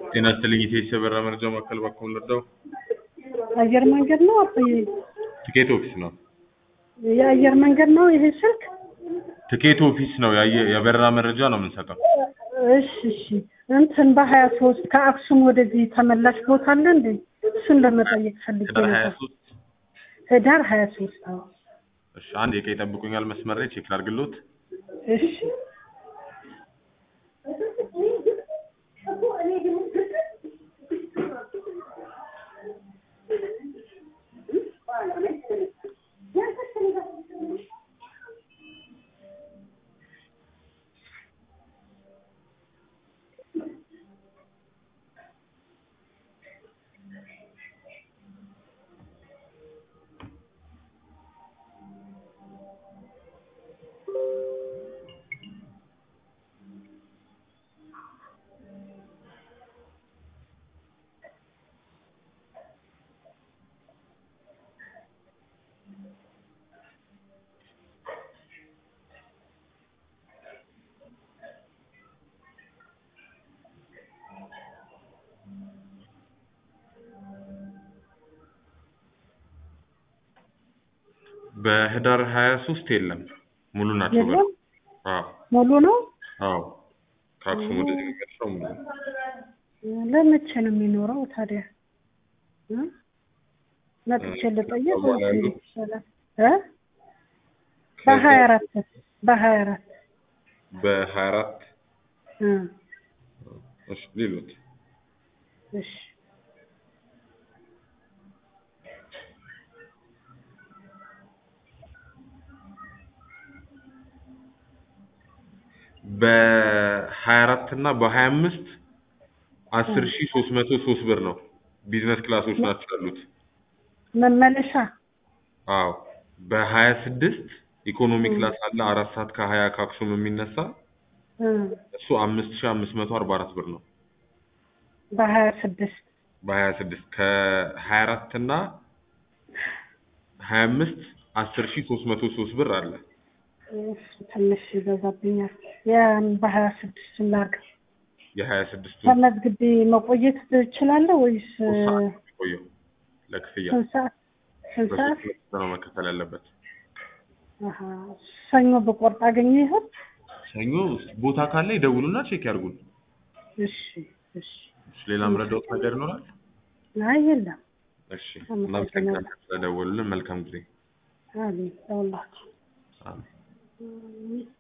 ጤና ይስጥልኝ ኢቴስ የበራ መረጃ ማዕከል ባክዎን ልርዳው? አየር መንገድ ነው አባዬ? ትኬት ኦፊስ ነው። የአየር መንገድ ነው ይሄ ስልክ? ትኬት ኦፊስ ነው። ያየ- የበረራ መረጃ ነው የምንሰጠው። እሺ እሺ። እንትን በሀያ ሶስት ከአክሱም ወደዚህ ተመላሽ ቦታ አለ እንዴ? እሱን ለመጠየቅ ፈልጌ ህዳር ሀያ ነበር። ሶስት ህዳር ሀያ ሶስት አዎ። እሺ አንድ የቀ ይጠብቁኛል መስመር ላይ ቼክ ላድርግሎት። እሺ በህዳር ሀያ ሶስት የለም ሙሉ ናቸው። የለም? አዎ ሙሉ ነው? አዎ ከአክሱም ወደዚህ የሚመጣው ሙሉ ነው። ለመቼ ነው የሚኖረው ታዲያ? እ? መጥቼ ልጠየቅ ወይስ እንዴት ይሻላል? እ? በሀያ አራት በሀያ አራት በሀያ አራት እ እሺ ሌሎት እሺ በሀያ አራት እና በሀያ አምስት አስር ሺ ሶስት መቶ ሶስት ብር ነው። ቢዝነስ ክላሶች ናቸው ያሉት። መመለሻ አዎ በሀያ ስድስት ኢኮኖሚ ክላስ አለ አራት ሰዓት ከሀያ ከአክሱም የሚነሳ እ እሱ አምስት ሺ አምስት መቶ አርባ አራት ብር ነው። በሀያ ስድስት በሀያ ስድስት ከሀያ አራት እና ሀያ አምስት አስር ሺ ሶስት መቶ ሶስት ብር አለ። እሱ ትንሽ ይበዛብኛል። ያን በሀያ ስድስት ላድርግ። የሀያ ስድስቱ ተመዝግቤ መቆየት እችላለሁ ወይስ እ፣ ሶስት ሰዓት ነው የሚቆየው ለክፍያ ስንት ሰዓት ስንት ሰዓት? በሶስት ሁለት ነው መከፈል ያለበት። አሀ፣ ሰኞ በቆርጥ አገኘ ይሆን? ሰኞ ቦታ ካለ ይደውሉና ቼክ ያድርጉን። እሺ እሺ። እሺ፣ ሌላ ምረዳውት ነገር ይኖራል? አይ የለም። እሺ፣ አመሰግናለሁ። እናመሰግናለን ስለደወሉልን። መልካም ጊዜ። አሜን ለሁላችሁ። አሜን። አሜን።